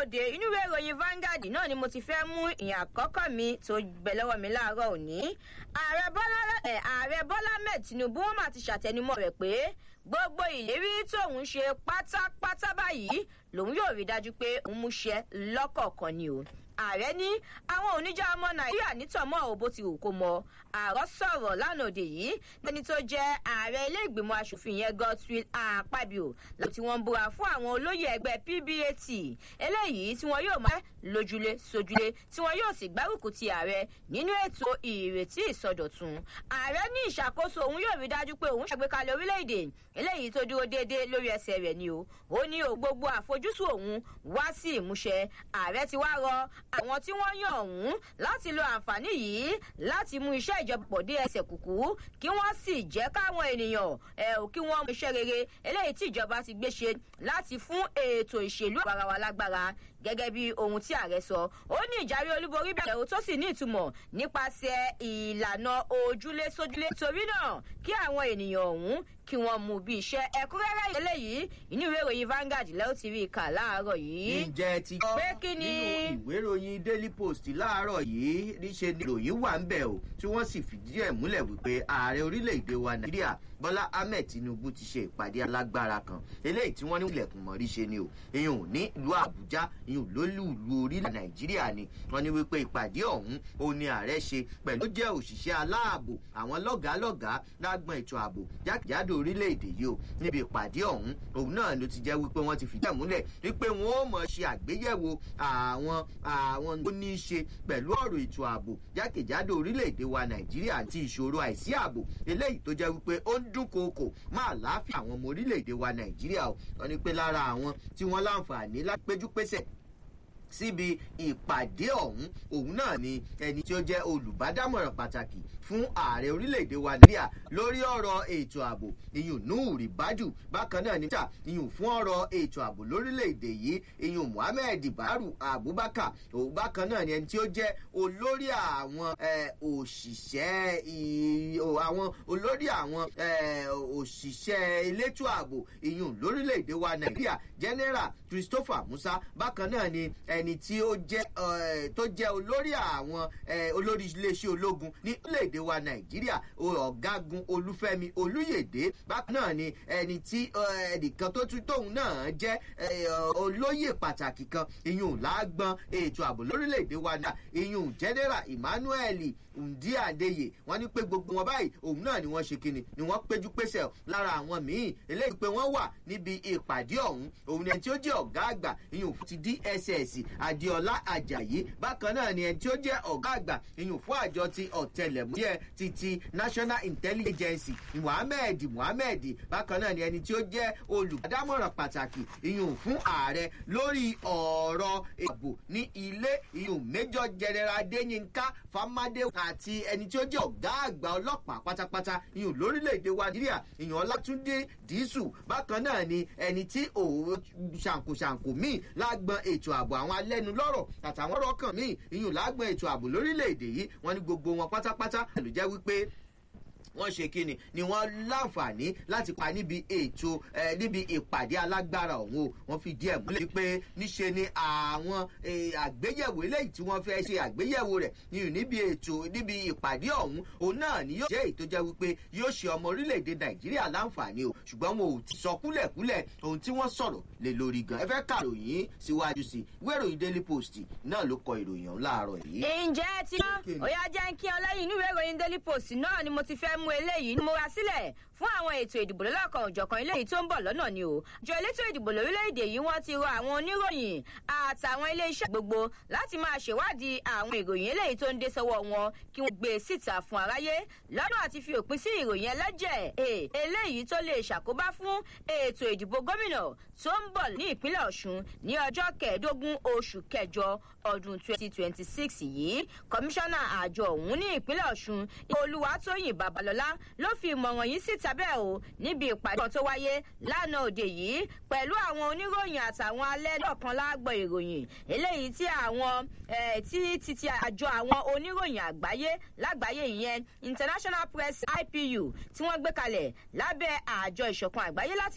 òde inú ìwé ìròyìn Vanguard náà ni mo ti fẹ́ mú ìyàn àkọ́kọ́ mi tó gbẹ lọ́wọ́ mi láàárọ̀ òní ààrẹ Bọ́lá ẹ̀ ààrẹ Bọ́lá Ahmed Tinubu wọn mà ti ṣàtẹnumọ́ rẹ̀ pé gbogbo ìlérí tóun ṣe pátápátá báyìí lòun yóò rí dájú pé òun mú ṣẹ lọ́kọ̀ọ̀kan ni o ààrẹ ní àwọn oníjà ọmọ nàìjíríà nítọ̀mọ́ ò bó ti wù kó mọ àárọ̀ sọ̀rọ̀ lánàá òde yìí lẹ́ni tó jẹ́ ààrẹ ilé ìgbìmọ̀ asòfin yẹn Godswill Akpabio láti tí wọ́n ń búra fún àwọn olóyè ẹgbẹ́ PBAT eléyìí tí wọ́n yóò máa lójúlé sójúlé tí wọ́n yóò sì gbárùkù ti ààrẹ nínú ètò ìrètí ìsọdọ̀tun ààrẹ ní ìṣàkóso òun yóò rí dájú pé òun ṣàgbékalẹ̀ orílẹ̀-èdè eléyìí tó dúró déédéé lórí ẹsẹ̀ rẹ̀ ni o ó ní o gbogbo àfojúsùn òun wá sí ìmúṣẹ ààrẹ ti wá rọ àwọn tí wọ́n yàn ọ̀hún láti lo àǹfààní yìí láti mú iṣẹ́ ìjọba pọ̀ dé ẹsẹ̀ kùkú kí wọ́n sì jẹ́ káwọn ènìyàn ẹ̀ ò kí wọ́n mú iṣẹ́ rere eléyìí tí ìjọba ti gbé ṣe láti fún ètò ìṣèlú àwarawa wa lágbára gẹ́gẹ́ bí ohun tí ààrẹ sọ ó ní ìjáwé olúborí bẹ̀rẹ̀ ó tó sì ní ìtumọ̀ nípasẹ̀ ìlànà ojúlé sójúlé torí náà kí àwọn ènìyàn ọ̀hún kí wọ́n mú bí iṣẹ́ ẹ̀kúnrẹ́rẹ́ eléyìí inú ìwé ìròyìn Vanguard lẹ́wọ́ ti rí i kà láàárọ̀ yìí. ǹjẹ́ ti gbọ́ pé kí ni. nínú ìwé ìròyìn Daily Post láàárọ̀ yìí níṣe ni ìròyìn wà ń bẹ̀ o tí wọ́n sì fìdí ẹ̀ múlẹ̀ wípé ààrẹ orílẹ̀-èdè wa Nàìjíríà Bọ́lá Ahmed Tinubu ti ṣe ìpàdé alágbára kan eléyìí tí wọ́n ní ilẹ̀kùn mọ̀rí ṣe ni o ìyún ní ìlú Àbújá ìyún lólùlù orílẹ̀ Nàìjíríà ni wọ́n ní wípé ìpàdé ọ̀hún ó ní ààrẹ ṣe pẹ̀lú jẹ́ òṣìṣẹ́ aláàbò àwọn lọ́gàálọ́gàá lágbọn ètò ààbò jákèjádò orílẹ̀-èdè yìí o níbi ìpàdé ọ̀hún òun náà ló ti jẹ́ wípé wọ́n ti fìdí ẹ̀ múlẹ̀ wípé wọ́n ó mọ̀ ṣe àgbéyẹ̀wò àwọn àwọn tó ní í ṣe pẹ̀lú ọ̀rọ̀ ètò ààbò jákèjádò orílẹ̀-èdè wa Nàìjíríà àti ìṣòro àìsí ààbò eléyìí tó jẹ́ wípé ó ń dúnkookò máa láàfin àwọn ọmọ orílẹ̀-èdè wa Nàìjíríà o wọ́n ní pé lára àwọn tí wọ́n láǹfààní láti péjú pésẹ̀ síbi ìpàdé ọ̀hún òun náà ni ẹni tí ó jẹ́ olùbádámọ̀ràn pàtàkì fún ààrẹ orílẹ̀-èdè wa nàìjíríà lórí ọ̀rọ̀ ètò ààbò ìyún nuuri badu bákan náà níta ìyún fún ọ̀rọ̀ ètò ààbò lórílẹ̀-èdè yìí ìyún muhammed baru abubakar òun bákan náà ni ẹni tí ó jẹ́ olórí àwọn òṣìṣẹ́ àwọn olórí àwọn òṣìṣẹ́ elétò ààbò ìyún lórílẹ̀-èdè wa nàìjíríà general christopher musa bákan náà ni ẹni tí ó jẹ́ tó jẹ́ olórí àwọn olórí iléeṣẹ́ ológun ní orílẹ̀-èdè wa nàìjíríà ọ̀gágun olúfẹ́mi olúyèdè bákan náà ni ẹni tí ẹnìkan tó tún tóun náà jẹ́ olóyè pàtàkì kan ìyún lágbọ́n ètò ààbò lórílẹ̀-èdè wa náà ìyún general emmanuel ǹdí àdéyè wọ́n ní pé gbogbo wọn báyìí òun náà ni wọ́n ṣe kíni ni wọ́n péjú pésẹ̀ lára àwọn míì eléyìí pé wọ́n wà níbi ìpàdé ọ̀hún òun ni ẹni tí ó jẹ́ ọ̀gá àgbà ìyún ti dss adéọlá ajayi bákan náà ni ẹni tí ó jẹ́ ọ̀gá àgbà ìyún fún àjọ ti ọ̀tẹlẹ̀múyẹ́ ti ti national intelligence agency muhammed muhammed bákan náà ni ẹni tí ó jẹ́ olùdámọ̀ràn pàtàkì ìyún fún ààrẹ lórí ọ̀rọ̀ ààbò ní ilé ìyún major general adéyínká famadé àti ẹni tí ó jẹ́ ọ̀gá àgbà ọlọ́pàá pátápátá ìyún lórílẹ̀‐èdè wa nàìjíríà ìyún ọlátúndé dísù bákan náà ni ẹni tí òun ṣàǹkóṣàǹkó míì lágbọn ètò ààbò àwọn alẹ́nulọ́rọ̀ àtàwọn ọ̀rọ̀ kan míì ìyún lágbọn ètò ààbò lórílẹ̀‐èdè yìí wọ́n ní gbogbo wọn pátápátá ló jẹ́ wípé wọ́n ṣe kíni ni wọ́n láǹfààní láti pa níbi ètò níbi ìpàdé alágbára ọ̀hún o wọ́n fi díẹ̀ múlẹ̀ pé níṣe ni àwọn àgbéyẹ̀wò eléyìí tí wọ́n fẹ́ ṣe àgbéyẹ̀wò rẹ̀ níbi ètò níbi ìpàdé ọ̀hún òun náà ni yóò jẹ́ èyí tó jẹ́ wípé yóò ṣe ọmọ orílẹ̀-èdè nàìjíríà láǹfààní o ṣùgbọ́n wọn ò sọ kúlẹ̀kúlẹ̀ ohun tí wọ́n sọ̀rọ̀ lé lórí gan ẹ fẹ́ kàròyìn síwájú sí ìwé ìròyìn daily post náà ló kọ ìròyìn ọ̀hún láàárọ̀ yìí. ǹjẹ́ tí ó yá jẹ́ kí ọ lẹ́yìn inú ìwé ìròyìn daily post náà ni mo ti fẹ́ mú eléyìí múra sílẹ̀ fún àwọn ètò ìdìbò lọ́lọ́kan òjọ̀kan eléyìí tó ń bọ̀ lọ́nà ni o. àjọ elétò ìdìbò lórílẹ̀‐èdè yìí wọ́n ti rọ àwọn oníròyìn àtàwọn iléeṣẹ́ gbogbo láti máa ṣèwádìí àwọn ìròyìn eléyìí tó ń dé sọ́wọ́ wọn kí wọ́n gbé e síta fún aráyé lọ́nà àti fi òpin sí ìròyìn ẹlẹ́jẹ̀ eléyìí tó lè ṣàkóbá fún ètò ìdìbò gómìnà tó ń bọ̀ ní ìpínlẹ̀ ọ̀ṣun ní ọjọ́ kẹẹ̀ẹ́dógún oṣù kẹjọ ọdún 2026 yìí kọmíṣánná àjọ ọ̀hún ní ìpínlẹ̀ ọ̀ṣun olúwatóyìn babalọ́lá ló fi ìmọ̀ràn yìí síta bẹ́ẹ̀ o níbi ìpàdé kan tó wáyé lánàá òde yìí pẹ̀lú àwọn oníròyìn àtàwọn alẹ́ lọ́kan lágbọ̀ ìròyìn eléyìí tí àwọn tí titi àjọ àwọn oníròyìn àgbáyé lágbàáyé ìyẹn international press ipu tí wọ́n gbé kalẹ̀ lábẹ́ àjọ ìṣọ̀kan àgbáyé láti